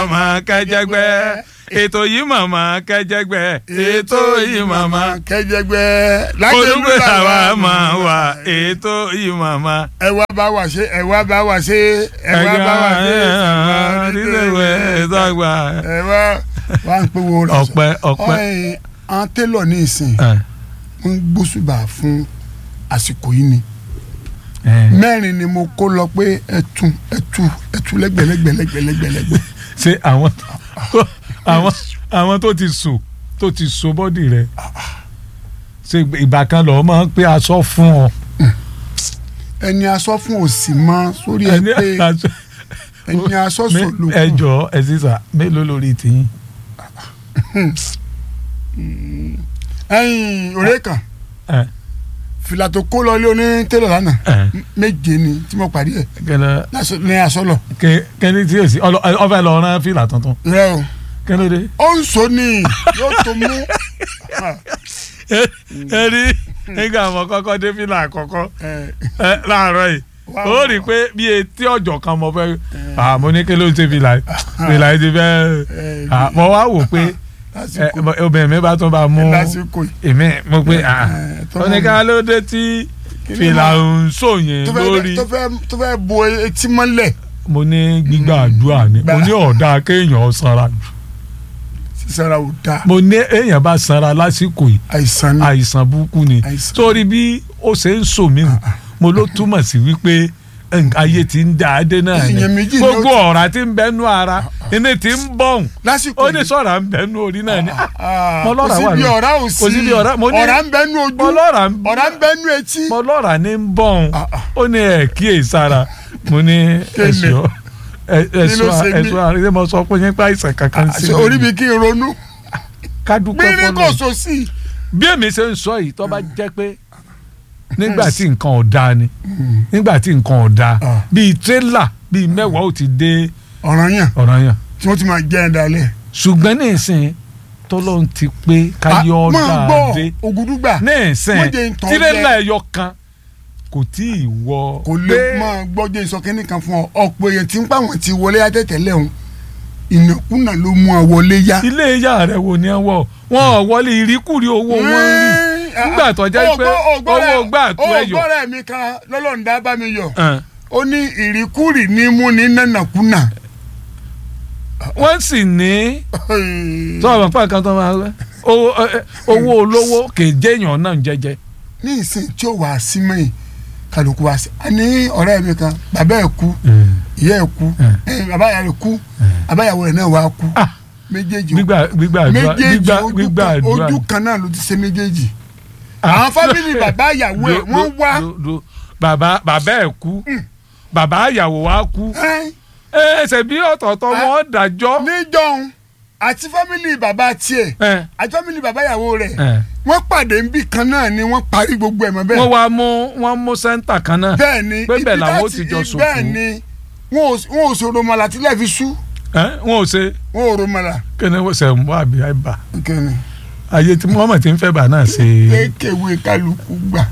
màmá kẹjẹgbẹ ètò yìí màmá kẹjẹgbẹ ètò yìí màmá kẹjẹgbẹ olùgbé àwa máa wà ètò yìí màmá. ẹ wá bá wa ṣe ẹ wá bá wa ṣe ẹ wá bá wa ṣe dídèwé ìdọ́gba. ẹ wá wá ń pé wo lọ sọ ọpẹ́ ọpẹ́. ọ̀hìn àwọn télọ̀ ní ìsìn ẹ, ń gbósùbà fún àsìkò yìí ni ẹ. mẹ́rin ni mo kó lọ pé ẹtù ẹtù ẹtù lẹ́gbẹ̀lẹ́gbẹ̀lẹ́gbẹ̀lẹ́gbẹ̀ ṣé àwọn àwọn àwọn tó ti sùn tó ti so bọ́dì rẹ̀ ṣe ìgbà kan lọ́ọ́ máa ń pé aṣọ fún ọ. ẹni aṣọ fún òsì mọ́ sórí ẹ pé aṣọ ẹni aṣọ Me- sòlò ẹ jọ ẹ sísà mélòó lórí tiyín. ẹyin òré kan ẹ fìlà tó kó lọ ilé oní télọ̀ lánàá ẹ méje ni tí mo parí ẹ kẹlẹ lásọ- ní aṣọ lọ kẹ kẹni tí èsì ọfẹ lọ rán fìlà tuntun rẹ o kẹlẹ dé. ó ń sọ ni yóò tó mú ẹ rí nígbà àwọn kọ́kọ́ dé fìlà àkọ́kọ́ ẹ, ẹ, láàárọ̀ yìí Wá ó rí i pé bí etí ọjọ́ kan mo fẹ́ àmọ́ ní kí ló ń ṣe fìlà yìí fìlà yìí ti fẹ́ ẹ, à, mo wá wò pé ẹ, lásìkò obìnrin mi bá tún bá mú lásìkò yìí èmi mo pé à, ẹ, tó ó ní ká ló dé tí Kí ni fìlà mo- ń sòyìn tó fẹ́ lórí tó fẹ́ tó fẹ́ bo etí mọ́lẹ̀ mo ní gbígbà àdúrà ni mo ní ọ̀dà kéèyàn sanra jù sísára ò dáa mo ní èèyàn bá sanra lásìkò yìí àìsàn ni àìsàn burúkú ni Àìsàn. sórí bí ó ṣe ń sò mí hù mo ló túmọ̀ sí wípé nǹkan ayé ti ń da adé náà ni Ìyẹn méjì ni ó gbogbo ti- ọ̀rá ti ń bẹnu ara iná ti ń bọ̀hùn lásìkò ó ní sọ̀rọ̀ ń bẹnu orí náà ni Ah, mo lọ́ra kò wà sí bí lórí. ọ̀rá ò sí Kò sí bí ọ̀rá- mo ní- ọ̀rá ń bẹ́nu ojú mo lọ́ra ń ọ̀rá ń bẹ́nu etí mo lọ́ra ní ń bọ̀hùn Ah, ah. ó ní ẹ̀ kíyè sára mo ní Kéne. ẹ̀ṣọ́ Kí ló ṣe mí? ẹ̀ṣọ́ àrídé mo sọ pé yín pa àìsàn kankan sí Àṣẹ orí mi kí n ronú ká dúpẹ́ gbére kò fọlọ́ so sí bí èmi ṣe ń sọ yìí tó bá jẹ́ pé nígbà tí nǹkan ò dáa ni nígbà tí nǹkan ò dáa Ah. bíi tírélà bíi mẹ́wàá ò ti dé ọ̀ràn yàn ọ̀ràn yẹn tí wọ́n ti máa jẹ́ ẹ̀ dalẹ̀. ṣùgbọ́n ní ìsìn tọ́lọ́run ti pé káyọ̀ máa dáa dé gbọ́ ògùdùgbà ní ìsìn Wọ́n jẹ́ ń tàn tírélà jẹ. ẹyọ kan kò tí ì wọ kò lè máa gbọ́jọ́ ìsọkẹ́ni kan fún ọ ọ̀pọ̀ èèyàn tí ń pa àwọn ti wọlé àtẹ̀tẹ̀lẹ̀ ọ̀hún ìnákúnà ló mú ọ wọlé yá. ilé ìyá rẹ̀ wò ni ẹ wọ̀ wọn ò wọlé ìríkùrí owó wọn ń rí nígbà tó jẹ́ pé owó gbà tó ẹ̀yọ̀ ọgbọ́rẹ̀ mi kan lọ́lọ́ǹda bá mi yọ Ẹn. ó ní ìrìkúrì ní mú ní nànàkúnà. wọ́n sì ní sọ̀rọ̀ pàǹ kan tó máa rẹ́ owó ẹ, owó olówó kèjéèyàn náà jẹjẹ. ní ìsìn tí ó wà á sí mẹ́yìn kálukú wá sí i ní ọ̀rẹ́ mi kan bàbá ẹ̀ kú ìyá ẹ̀ kú ẹ̀, bàbá ìyá rẹ̀ kú bàbá ìyàwó rẹ̀ náà wà á kú Ah. méjèèjì gbígbà gbígbà àdúrà méjèèjì gbígbà ojú gbígbà kan- àdúrà. ojú kan náà ló ti ṣe méjèèjì Ah. àwọn fámìlì bàbá ìyàwó ẹ̀ Do- wọ́n do- wá do- do. bàbá bàbá ẹ̀ kú bàbá ìyàwó wa kú ẹ́, ẹsẹ̀ bí ọ̀tọ̀ọ̀tọ̀ Ah. wọn dájọ́. níjọ́un àti fámìlì bàbá tiẹ̀ Ẹ, àti fámìlì bàbá ìyàwó rẹ̀ ẹ. wọ́n pàdé níbì kan náà ni wọ́n parí gbogbo ẹ̀ mọ́ bẹ́ẹ̀ wọ́n wá mú wọ́n mú sẹ́ńtà kan náà. bẹ́ẹ̀ ni pé bẹ́ẹ̀ ibi làwọn ó láti- ti jọ sòkò. bẹ́ẹ̀ ni wọn ò wọn ò sọ̀rọ̀ mọ́lá tílẹ̀ fi sú Ẹ, wọn ò ṣe wọn ò rò mọ́lá. kíni wọ́n ṣe mú àbí àìbá kẹ́ni ayé tí wọ́n mọ̀ tí ń fẹ́ bà náà ṣe kékeré kálukú gbà.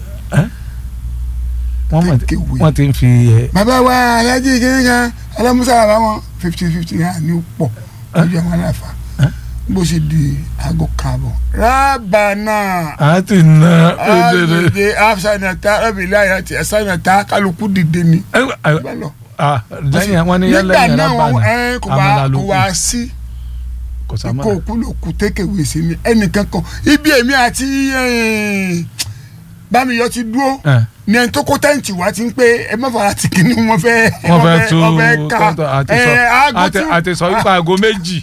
wọ́n mọ̀ tí- Kékeré. wọ́n ti ń fi ẹ. bàbá wa alájí kìnìún kan alámúsá bàbá wọn fifty fifty náà ní pọ̀ lójú àwọn aláfa bó ṣe di aago káàbọ̀. rábànà a ti na òdèrè. àdìdè àfṣànàta ọbìlẹ̀ àyàtì ẹ̀sánàta kálukú dìde ni. bá lọ. Ah, lẹ́yìn wọn ní yẹn nígbà lẹ́yìn náà wọn rábànà ẹ, kò àmàlà wá ló kò kù wá sí kò kó sàmàlà. òkú ló kú tékèwé sí ni ẹnìkan kan ibi èmi àti eh, bámiyọ ti dúró Ẹ, ní ẹni tó kó tẹ́ǹtì wá ti ń pé ẹ má fara tì kí ni wọ́n fẹ́ wọ́n fẹ́ tú wọ́n fẹ́ ká kọ́ńtà àti sọ ẹ, aago àti tí- àti sọ wípé aago méjì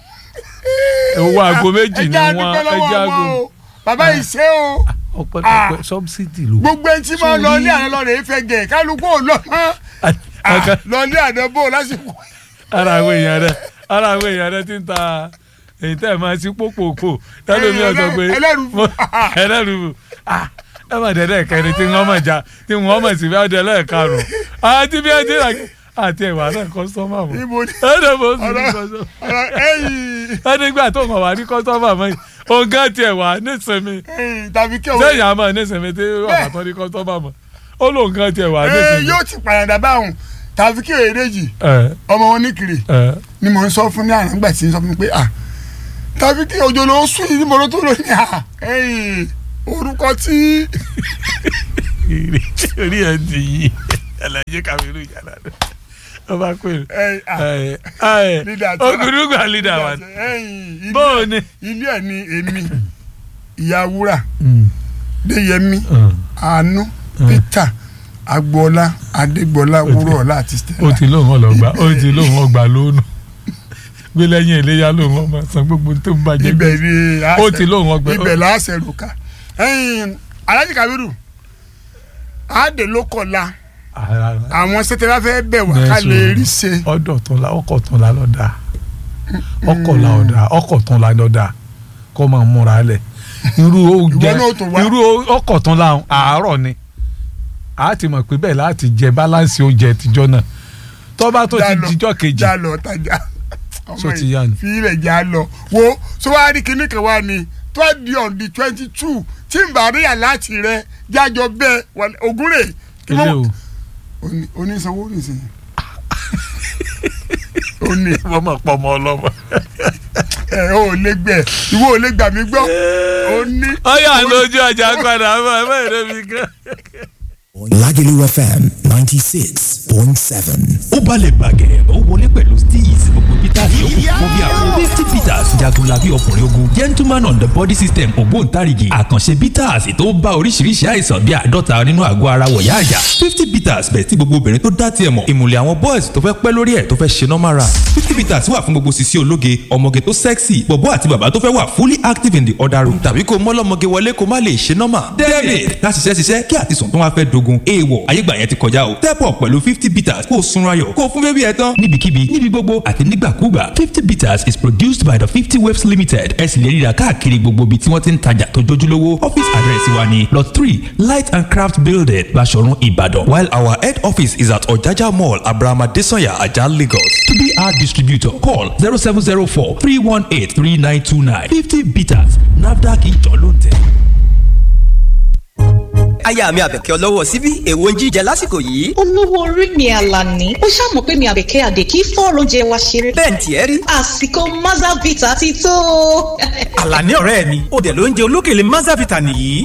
owó aago méjì ni ẹjẹ́ wọ́n àdúpẹ́ lọ́wọ́ ẹjẹ́ wọn aago o bàbá yìí ṣe o ọ̀pọ̀lọpọ̀ sọ́bsidì ló. gbogbo ẹni tí máa lọ ní àná lọ́rẹ̀ ìfẹ́ gẹ̀ kálukú ò lọ mọ́ Ọ̀kan- lọ ní àná bò lásìkò. ara àwọn èèyàn rẹ ara àwọn èèyàn rẹ ti ń ta èyí tẹ́ ẹ̀ máa sí pòpòpò tẹ́lómi ọ̀sọ̀ pé ẹlẹ́rù- mo- ẹlẹ́rù ah, ẹ má dẹ́dẹ́ kẹrin tí wọ́n mọ̀ já tí wọ́n mọ̀ sí bí wọ́n dẹ́lẹ́ karùn-ún àti bí ẹ ti rà àti ẹ̀wà náà kọ́sọ́mà mọ́ Ibo ni- ẹ̀dẹ̀ mọ́ sí ní ọ̀rọ̀ kọ́sọ́mà ọ̀rọ̀ ẹ̀yìn ẹ̀dẹ́gbà tó mọ̀ wá ní kọ́sọ́mà mọ́ yìí ọ̀gá tiẹ̀ wà nísìnyí ẹ̀yìn tàbí kí òun sẹ́yìn àmọ́ nísìnyí tí wọ́n bá tọ́ ní kọ́sọ́mà mọ́ ó lóun gan tiẹ̀ wà ẹ nísìnyí. yóò ti pàyàdà báwọn tàbí kí òye dèjì ẹ ọmọ wọn ní kiri ẹ ni mo ń sọ fún ní àná nígbà tí ń sọ fún mi pé à tàbí kí òjò ló sùn yìí níbo ló tó lò ní à ẹ̀yìn orúkọ tí orí ẹ̀ ti yí ẹlẹ́jẹ̀ kàmínú yàrá rẹ̀ ọba pé ẹ̀yìn à ẹ ẹ Leader tó- ogundugba leader wa ẹ̀yìn ilé- bóò ni. ilé ẹ̀ ni èmi ìyá wúrà déyẹmí àánú peter agboola adégbọlá wúrọ̀ọ́lá àti ó stella ti lóun ọlọgbà ó ti lóun ọgbà lónù gbé lẹ́yìn iléyà lóun ọmọ san gbogbo tó ń bàjẹ́ ibẹ̀ ni ó ti lóun ọgbà ibẹ̀ láàṣẹ rùkà ẹ̀yìn alájí kabiru àádé ló kọ̀la àwọn sẹ́tẹ̀lá fẹ́ bẹ̀ wá ká lè rí ṣe ọdọ tún la ọkọ tún la lọdà ọkọ la ọdà ọkọ tún la lọdà kọ máa múra lẹ irú oúnjẹ Ìwọ náà tún wá. irú ọkọ tún la àárọ̀ ni a ti mọ̀ pé bẹ́ẹ̀ láti jẹ báláǹsì oúnjẹ tìjọ́ náà tọ́ba tó ti Já lọ, dijọ́ kejì já lọ tajà So ti yá ni. fi ilẹ̀ já lọ wo so wá rí kinní kan wá ni tó a di on the twenty two tí n bá rí àláàtì rẹ jájọ bẹ́ẹ̀ wà- ògúnrè ilé o Oní- onísanwó nìsín ó ní wọ́n mọ̀ pọ̀ mọ́ ọlọ́mọ. ẹ ò lè gbẹ ìwọ ò lè gbà mí gbọ́ ó ní. ọyọ lójú ọjà padà bọ ẹ bẹ́ẹ̀ ló fi kán. Lagelu FM 96.7. ó balẹ̀ bàgẹ́ ó wọlé pẹ̀lú steez gbogbo peter yòókù fún bí àwọn fifty peters jagunlabi ọkùnrin ogun gentleman on the body system ògbóǹtarìgì àkànṣe peters tó bá oríṣiríṣi àìsàn bíi àádọ́ta nínú àgọ́ ara wọ̀yá àjà fifty peters bẹ̀ tí gbogbo obìnrin tó dá tiẹ̀ mọ̀ ìmùlẹ̀ àwọn boys tó fẹ́ pẹ́ lórí ẹ̀ tó fẹ́ ṣe normal run fifty peters wà fún gbogbo sisi ológe ọmọge tó sexy bọ̀bọ́ àti bàbá tó fẹ́ wà fully active in the other room tàbí kó mọ́lọ́mọge wọlé kó má lè ṣe normal david ká ṣiṣẹ́ ṣiṣẹ́ kí àtisùn tó wá fẹ́ dogun èèwọ̀ ayégbà yẹn ti kọjá o step up pẹ̀lú fifty bitters kó o sunra yọ̀ kó o fún bébí ẹ tán níbikíbi níbi gbogbo àti nígbàkúgbà fifty bitters is produced by the fifty waves limited ẹ sì lè ríra káàkiri gbogbo ibi tí wọ́n ti ń tajà tó jójúlówó office address wa ni lot three light and craft building Baṣọ̀run Ìbàdàn while our head office is at Ọ̀jájá mall Abraham Adesanya Ajah Lagos to be our distributor call zero seven zero four three one eight three nine two nine fifty bitters NAFDAC ìjọ ló ń tẹ̀. aya mi àbẹ̀kẹ́ ọlọ́wọ́ síbí èwo ń jíjẹ lásìkò yìí. olówó orí mi àlàní ó ṣàmọ̀ pé mi àbẹ̀kẹ́ àdè kí fọ́ọ̀rọ̀ oúnjẹ wa ṣeré. bẹ́ẹ̀ ni tiẹ̀ rí. àsìkò mazavita ti tó. àlàní ọ̀rẹ́ mi ó dẹ̀ ló ń jẹ olókèlè mazavita nìyí